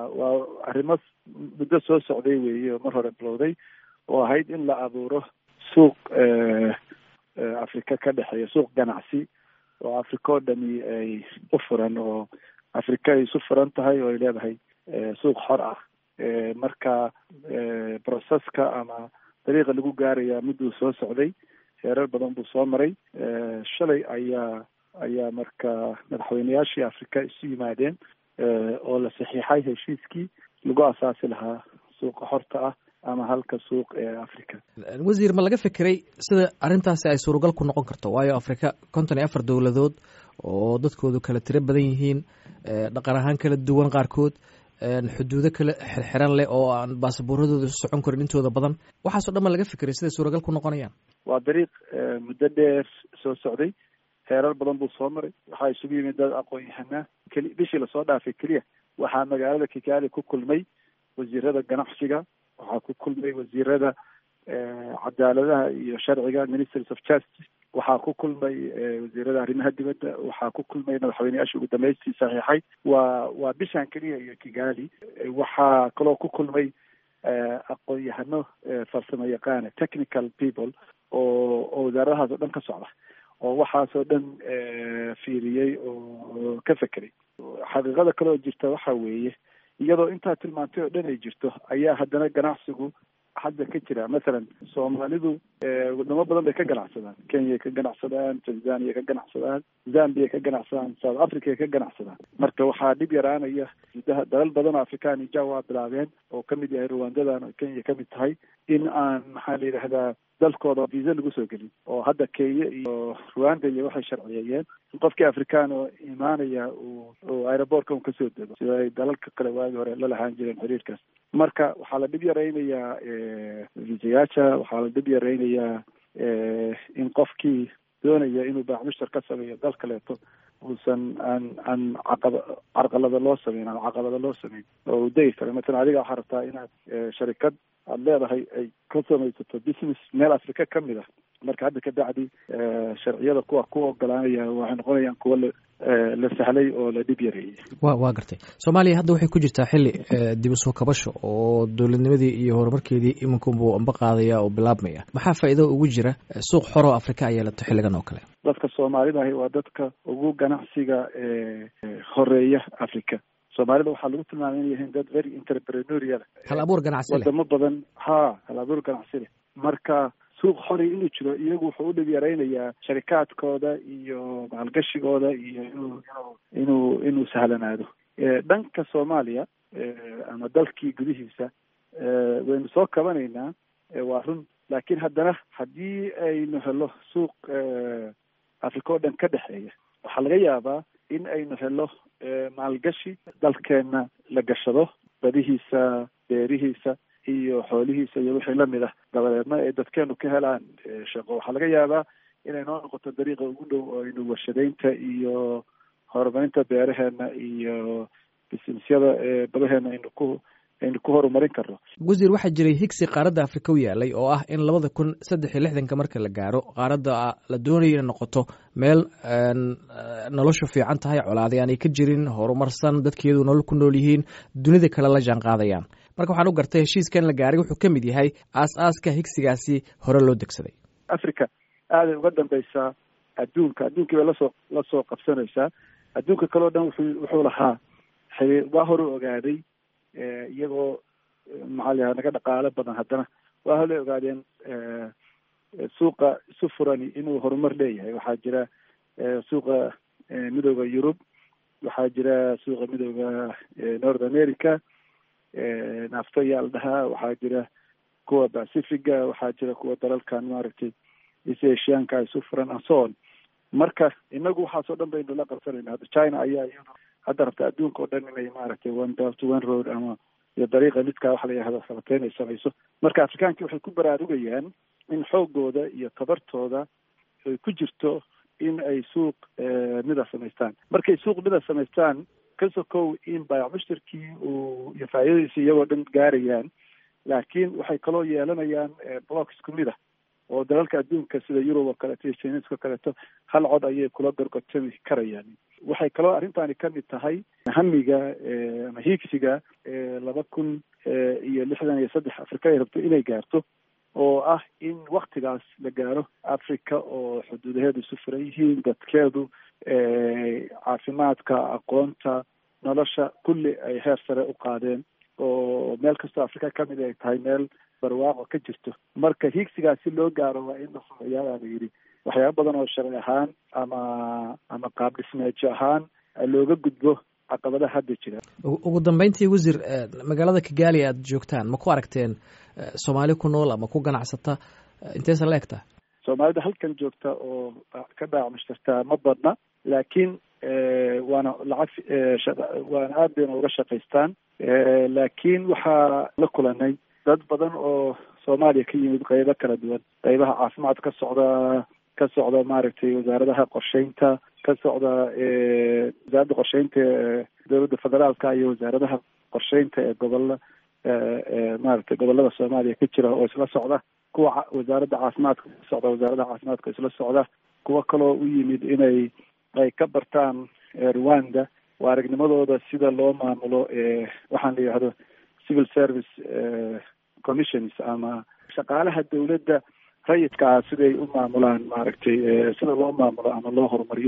waa arrimo muddo soo socday weeye oo mar hore bilowday oo ahayd in la abuuro suuq afrika ka dhexeeya suuq ganacsi oo afrika oo dhami ay u furan oo afrika ay isu furan tahay oo ay leedahay suuq xor ah marka processka ama dariiqa lagu gaaraya miduu soo socday heerar badan buu soo maray shalay ayaa ayaa marka madaxweyneyaashii afrika isu yimaadeen oo la saxiixay heshiiskii lagu asaasi lahaa suuqa xorta ah ama halka suuq ee africa wasiir ma laga fikiray sida arrintaasi ay suuragal ku noqon karto waayo afrika konton iyo afar dowladood oo dadkoodu kala tiro badan yihiin dhaqan ahaan kala duwan qaarkood xuduudo kala xirxiran leh oo aan baasaboorradooda isu socon karin intooda badan waxaaso dhan ma laga fikiray siday suuragal ku noqonayaan waa dariiq muddo dheer soo socday heerar badan buu soo maray waxaa isugu yimid dad aqoon-yahanaa keli bishii lasoo dhaafay keliya waxaa magaalada kigaali ku kulmay wasiirada ganacsiga waxaa ku kulmay wasiirada cadaaladaha iyo sharciga ministries of justice waxaa ku kulmay wasiirada arrimaha dibadda waxaa ku kulmay madaxweyneyaashii ugu dambeystii saxiixay waa waa bishan keliya iyo kigali waxaa kaloo ku kulmay aqoon-yahano farsamo yaqaana technical people oo oo wasaaradahaas oo dhan ka socda oo waxaasoo dhan fiiriyey oo ka fekeray xaqiiqada kale oo jirta waxa weeye iyadoo intaa tilmaantay oo dhan ay jirto ayaa haddana ganacsigu hadda ka jira mathalan soomaalidu wadamo badan bay ka ganacsadaan kenya ka ganacsadaan tanzania ka ganacsadaan zambia ka ganacsadaan south africa ka ganacsadaan marka waxaa dhib yaraanaya gudaha dalal badan oo afrikaan ija waa bilaabeen oo kamid yahay rwandadan oo kenya kamid tahay in aan maxaa la yidhahdaa dalkooda visa lagu soo gelin oo hadda kenya iyo rwanda iyo waxay sharciyeeyeen in qofkii afrikaan oo imaanaya uu uu aerobortka un kasoo dego sida ay dalalka kale waagi hore la lahaan jireen xiriirkaas marka waxaa la dhib yaraynayaa visayaasha waxaa la dhib yaraynayaa in qofkii doonaya inuu baacmushtar ka sameeyo dal kaleeto uusan aan aan caqaba carqalada loo sameyn ama caqabada loo sameyn oo uu degi karo matalan adiga waxaa rabtaa inaad sharikad aada leedahay ay ka samaysato business meel africa ka mid ah marka hadda ka bacdi sharciyada kuwa ku ogolaanaya waxay noqonayaan kuwa la la sahlay oo la dhib yareeyey wa waa gartay soomaaliya hadda waxay ku jirtaa xilli dib usoo kabasho oo dowladnimadii iyo horumarkeedii iminkunbuu amba qaadaya oo bilaabmaya maxaa faa'iido ugu jira suuq xoroo afrika ay yeelato xilligan oo kale dadka soomaalidahi waa dadka ugu ganacsiga horeeya africa soomaalida waxaa lagu tilmaamay inay yihiin dad very entrepreneurial hal abuur ganacsi leh wadamo badan ha hal abuur ganacsi leh marka suuq xori inuu jiro iyagu wuxuu u dhib yaraynayaa sharikaadkooda iyo maalgashigooda iyo inuu inuu inuu inuu sahlanaado dhanka soomaaliya ama dalkii gudihiisa waynu soo kabanaynaa waa run laakiin haddana haddii aynu helo suuq africa oo dhan ka dhexeeya waxaa laga yaabaa in aynu helo maalgashi dalkeenna la gashado badihiisa beerihiisa iyo xoolihiisa iyo wixii lamid ah dabadeedna ay dadkeenu ka helaan shaqo waxaa laga yaabaa inay noo noqoto dariiqa ugu dhow oo aynu warshadaynta iyo horumarinta beeraheena iyo bisinesyada badaheena aynu ku aynu ku horumarin karno wasiir waxaa jiray higsi qaaradda afrika u yaalay oo ah in labada kun saddex iyo lixdanka marka la gaaro qaaradda la doonayo inay noqoto meel noloshu fiican tahay colaadi aanay ka jirin horumarsan dadkeedu nolol ku nool yihiin dunida kale la jaan qaadayaan marka waxaan u gartay heshiiskan la gaaray wuxuu ka mid yahay aas-aaska higsigaasi hore loo degsaday africa aaday uga dambeysaa adduunka adduunkii bay lasoo lasoo qabsanaysaa adduunka kaleo dhan wuxuu wuxuu lahaa xiriir waa hore ogaaday iyagoo maxaa la yaha naga dhaqaalo badan haddana waa hole ogaadeen suuqa isu furani inuu horumar leeyahay waxaa jira suuqa midooda yurub waxaa jira suuqa midooda north america nafto ayaa la dhahaa waxaa jira kuwa pacifiga waxaa jira kuwa dalalkan maaragtay east asianka isu furan and so on marka inagu waxaasoo dhan baynu la qabsanayna hadda china ayaa iyadu hadda rabta adduunka oo dhan inay maaragtay one belt one road ama iyo dariiqa lidkaa waxa la yihahda salateyn ay samayso marka afrikaankii waxay ku baraarugayaan in xoogooda iyo tabartooda ay ku jirto in ay suuq mida samaystaan markay suuq mida samaystaan kasokow in baayac mushtarkii uu iyo faa'iidadiisa iyagoo dhan gaarayaan laakiin waxay kaloo yeelanayaan block isku mid ah oo dalalka adduunka sida yurub oo kaleeto iyo jiniska oo kaleeto hal cod ayay kula gorgortami karayaan waxay kaloo arrintani ka mid tahay hamiga ama hiigsiga laba kun iyo lixdan iyo saddex afrika ay rabto inay gaarto oo ah in waktigaas la gaaro africa oo xuduudaheedu isu furan yihiin dadkeedu caafimaadka aqoonta nolosha kulli ay heer sare u qaadeen oo meel kastoo afrika ka mid ay tahay meel barwaaqo ka jirto marka hiigsigaas si loo gaaro waa in la sameeyaa la yidhi waxyaaba badan oo sharci ahaan ama ama qaab dhismeejo ahaan looga gudbo caqabadaha hadda jira ugu dambeyntii wasiir magaalada kigaali aad joogtaan ma ku aragteen soomaali ku nool ama ku ganacsata inteesa la egtaa soomaalida halkan joogta oo ka dhaacmushtartaa ma badna laakiin waana lacag waana aad bayna uga shaqaystaan laakiin waxaa la kulanay dad badan oo soomaaliya ka yimid qeybo kala duwan qeybaha caafimaad ka socda ka socda maaragtay wasaaradaha qorsheynta ka socda wasaaradda qorsheynta ee dowladda federaalka iyo wasaaradaha qorsheynta ee gobolla maaragtay gobolada soomaaliya ka jira oo isla socda kuwa wasaaradda caafimaadka ka socda wasaaradda caafimaadka isla socda kuwo kaloo u yimid inay ay ka bartaan rwanda waa aragnimadooda sida loo maamulo waxaan la yidhahdo civil service commissions ama shaqaalaha dowladda rayidkaa siday u maamulaan maaragtay sida loo maamulo ama loo horumariyo